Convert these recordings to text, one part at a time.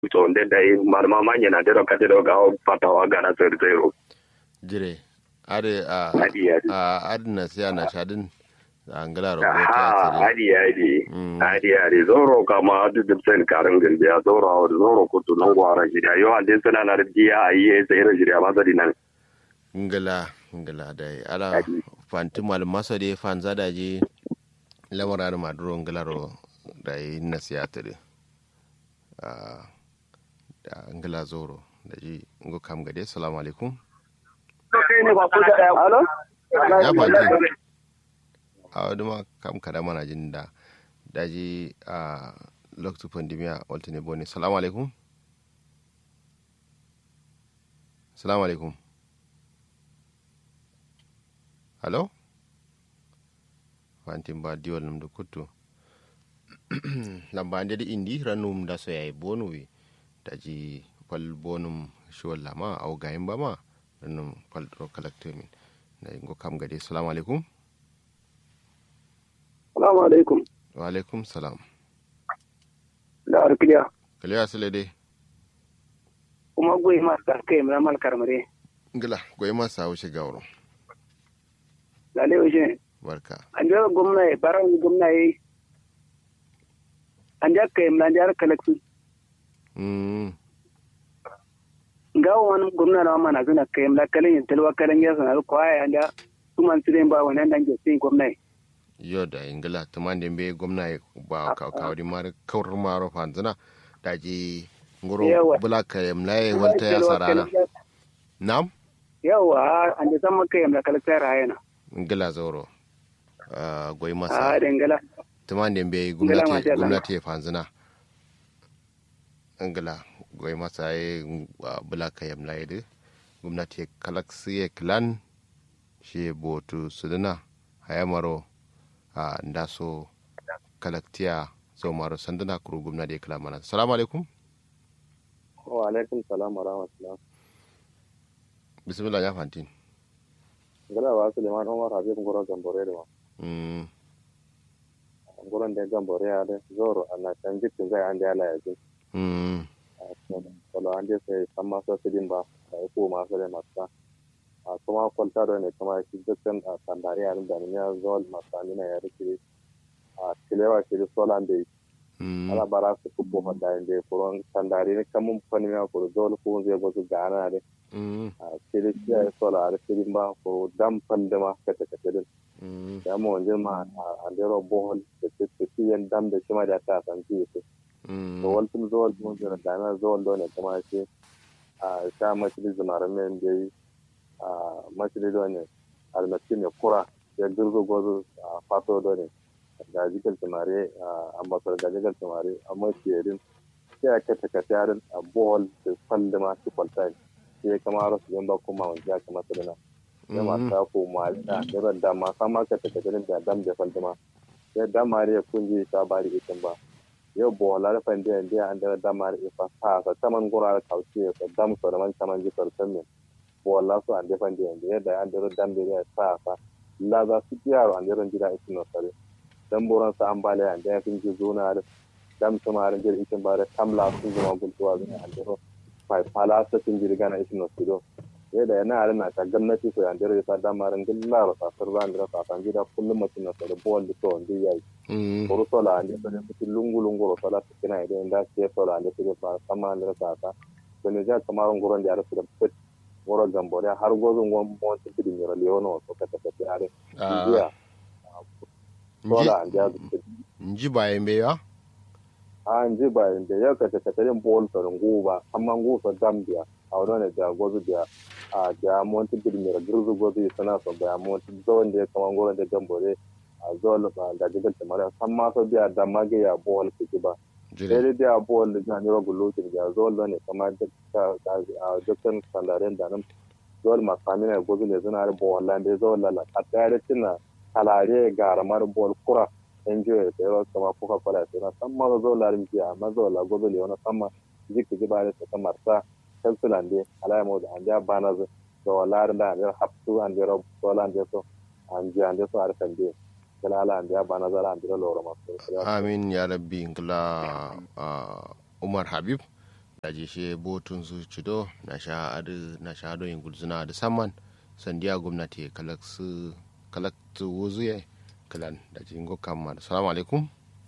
to nde dai marma manye na dero kate do ga fatawa gana ser zero jire ade a Adi, adi. a adna siya na shadin angala ro ha ta adi adi Mm. adi adi zoro kama adu dipsen karin gilbi ya zoro awar zoro kutu nan gwara jiriya yo ande sana na jiya ayi sai ira jiriya ma zadi nan ngala ngala dai ala Adi. fanti mal masa de fan zada je lamara ma duro ngala ro dai na siya tare a da ngala zoro da ji ngo kam gade assalamu alaikum Halo? ya fanti a wani ma kam kada mana jin da daji a lokacin pandemiya walta ne bone salamu alaikum salamu alaikum halo fantin ba diwal num da kuttu lamba ande da indi ranum da so yayi bonu wi daji fal bonum shiwal lama au gayin ba ma ranum fal ro kalaktemin na ingo kam gade salamu alaikum Salamu alaikum. wa alaikum salam Da arkiliya. kaliya sile de Kuma goyi masu karkai mai mal karmare. ngila goyi ma sa wuce gawro Lale waje. barka An jara gwamna ya bara wani gwamna ya yi. An jara kai mai an jara kalaksu. mm Gawo wani gwamna na mana suna kai mai kalin yin talwa kalin ya sanar kwaya an jara su man sirin ba wani nan jasi gwamna ya. yo da ingila tuman da be gwamna ya ba ka kawri mar kawr maro fanzina daji ngoro Yawa. bula ka yamlaye walta ya sarana nam Yawa an jara sama kai mai kalaksa rayana. ingila zoro Ah, goyi A masa dangala. tuman da be Ngila gwamnati masha Allah. gwamnati ya fanzina ingila goyi masa ya bula ka yamlaye de gwamnati ya kalaksi ya klan shi botu suduna hayamaro a ndaso kalaktiya so maro sandana kuru gumna de kala mana assalamu alaikum wa alaikum salam wa rahmatullah bismillah ya fantin gala wa suleiman umar habib ngoro gambore da ma mm ngoron da gambore ya da zoro ana can jikin zai an da ya laya jin mm wala an da sai san ma so sidin ba da ko ma so da masa a kuma kwalta da ne kuma shi dukkan a sandare yarin da ne ya zo masani na ya rike a kilewa shi da solan da mm ala bara su kubo hada inda furon sandare ne kamun fani ya ko zo ko zai go su gana da mm a kire shi ya sola da sidin ba ko dam pandama kata kata din mm ya mo wonde ma a ndero bohol de te ti yen dam de chima da ta san ti to mm waltum zol mo jira da na zol do ne kuma shi a sha machili zumara men de a machili do ne al ne kura ya gurgo gozo a fato do ne da jikal tumare a ambasar da jikal tumare a maciyarin sai a kata kata yarin a bohol da falle ma shi kwaltai sai kama rasu yan ba kuma wanda ya kamata da na ya masa ko malina da da ma sama ka ta kadin da dam da faldama ya damare ya kunji ta bari itin ba yau bo la fa ndi ndi an da damare ifa sa sa taman gura ka kauce ka dam so da man taman ji sarsan ne bo la so an da fa ndi ndi da an da dam da ya sa sa la za su yaro an da ran jira itin no sare dan boran sa an bale an da fin ji zuna da dam tumarin jir itin ba da tamla su zuma gultuwa zuna an da fa pala sa tin jirga na itin no sido yadda yana yare na ta gwamnati ko yan dare ta dama ran gilla ro ta sarwa ndira ta tan gida kullum mutum na sare bol da to ndi yayi mm ko to la ande sare mutum lungu lungu ro sala ta kina idan da ke to la ande sare ba sama ndira ta ta ko ne ja kamar ngoron da yare sare pet ngoro gambore har gozo ngom mo ta kidi ngoro leono to ka ta ta yare Ah. ndiya to la ande ya nji baye mbe ya an ji ba inda ya ka ta ta bol to ngu ba amma ngu so dambia a wadone da gozo da a da monti birmira girzu gozo sana so ba monti zawon da ya kama ngoro da gambore a zol ba da jigal ta mara san ma so biya da mage ya bol ki ba jire sai da bol da ni rogo lokin da zol ne kama da a dukkan sandaren da nan zol ma samina gozo ne zuna da bol lan da zol la a tare tina kalare garamar bol kura enjoy da yawa kama kuka kwala sai na san ma zo larin biya amma zo la gozo le wani sama jiki ji ba da ta marsa kansulande alaya mo an ja bana zo do larin da an hapsu an jero dola an so an ji an so ar kan de kala ala an ja bana zo an jero loro ma amin ya rabbi ngla ah, umar habib daji she botun su cido na sha adu na sha ado yin gulzuna da saman sandiya gwamnati kalaksu kalaktu wuzuye kalan daji ngo kamma assalamu alaikum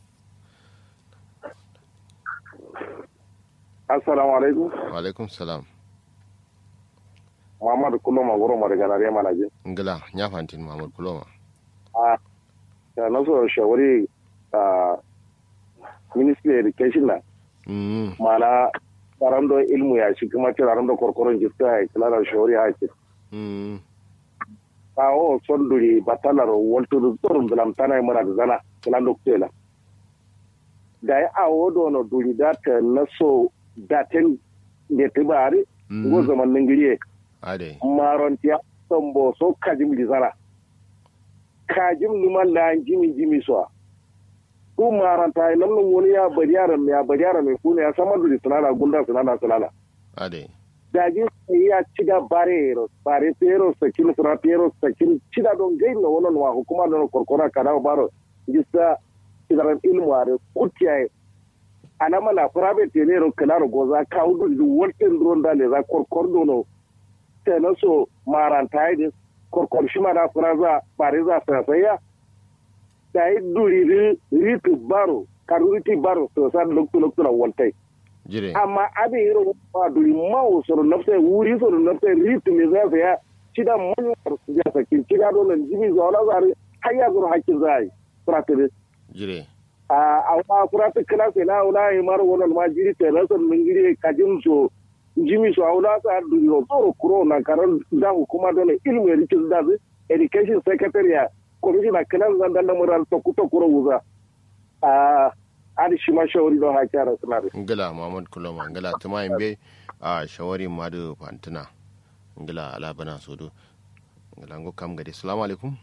assalamu alaikum wa alaikum salam muhammadu kullum a gurin daga nare mana je ngila nya fantin mahmud kuloma a ya na so shawari a ministry education na mm mana tsaron da ilmu ya shi kuma tsaron da korkoron jista ya kula da shawari haki mm kawo son duri batalar walto da tsoron zalam tana yi mara da zana kula da kutela da ya awo da wani duri da ta na so da ten da ta bari go mm zaman ningiriye ade marontiya son bo so kajim di zana kajim numan la jimi jimi so ku maranta yi nan wani ya bari yaran ya bari yaran mai kuna ya samar da sunana gunda sunana sunana ade daji sai ya ciga bare ro bare pero sakin sura pero sakin cida don gai na wannan wa hukuma don korkora kana baro jisa idaran ilmu are kutiya ana mana private ne ro kana ro goza ka hudu du wolten ron da le za korkor dono te na so maranta yi korkor shi ma da furaza bare za sa saya da yi duri ri ritu baro karuriti baro so sa lokto lokto na woltai jire amma abin irin ba duri mawo soro nafsa wuri soro nafsa ritu me za su ya cida manyan su ya sakin cida dole jimi zuwa wala zari har ya zuru hakkin za a yi furatiri jire a wa furati kila sai na wula yi mara wannan ma jiri ta rasa min giri kajin so jimi so a wula sa duri no tsoro kuro na karan da hukuma dole ilmu ya rikin da su education secretary ya commissioner kilan zan dan da mural to kuto kuro wuza a adi shi ma shawari don hakki a rasulari ngila mahmud kuloma ngila tuma imbe a shawari madu fantuna ngila alabana sodo ngila ngo kam gadi assalamu alaikum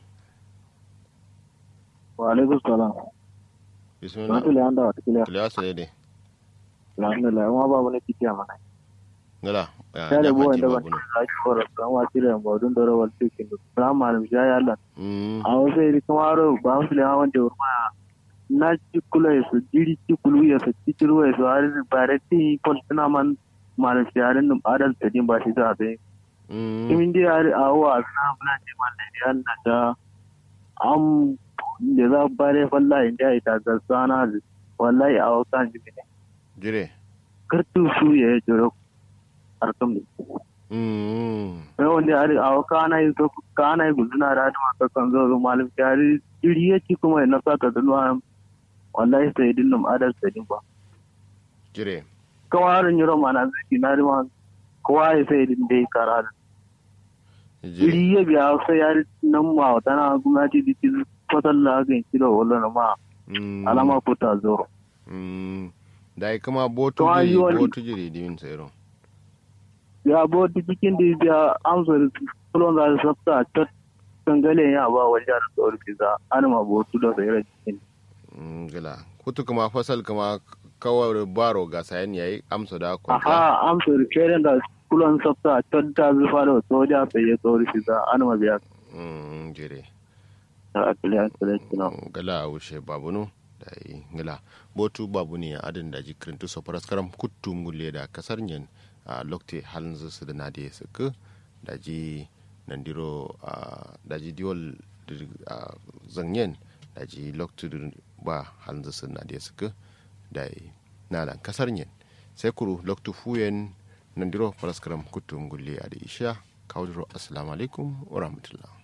wa alaikum salam bismillah wato le anda wata kila kila sale de alhamdulillah ma ba wani kiti a mana ngila ya ya da bo fanti wanda ba babuno ta ki fara kan wa tire ba dun dore wal tikin da malam ya ya Allah mm a wasu iri kamaro ba su le hawan da urma na ci kula ya su jiri ci kulu ya su ci kulu ya su har bare ti kon tana man malam sharin dum adal tadin ba shi da bai mm kimin dai har a wa na bula ce mallan ya Allah da am da za bare wallahi da ita ga sana wallahi a wakan jibi ne jire kartu su ya jiro arkam ne mm sai wanda ari a kana yi so kana yi guduna da ma ka kan zo zo malam tari iri ya ci kuma na saka da nuwa wallahi sai din num adal sai din ba jire kawarin yiro mana zaki na rima kowa ya sai din dai kara jire iri ya biya sai ya nan ma wata na gwamnati da ci kwatan la ga kilo wala na ma mm alama ko ta zo mm dai kuma botu To, jiri ayi wani- botu jiri dimin sayro ya bo cikin da biya amsa kulon da sabta ta tangale ya ba wajen da tsoro kiza an ma bo tu da sai cikin ngila kutu kuma fasal kuma kawar baro ga sayan yayi amsa da kwanta aha amsa keren da kulon sabta ta ta zufa da soja sai ya tsoro kiza an ma biya mm jire ta akili akili kina gala wuce babunu da yi ngila botu babu ne adin da ji kirintu so paras karam kuttu ngulle da kasar nyen a lokte halin su da nade su ku da ji nandiro a da ji diol a zanyen da ji lokte ba halin su da nade su ku da yi nalan kasar nyen sai kuru loktu fuyen nandiro paras karam kuttu ngulle a da isha kawdiro assalamu alaikum wa rahmatullah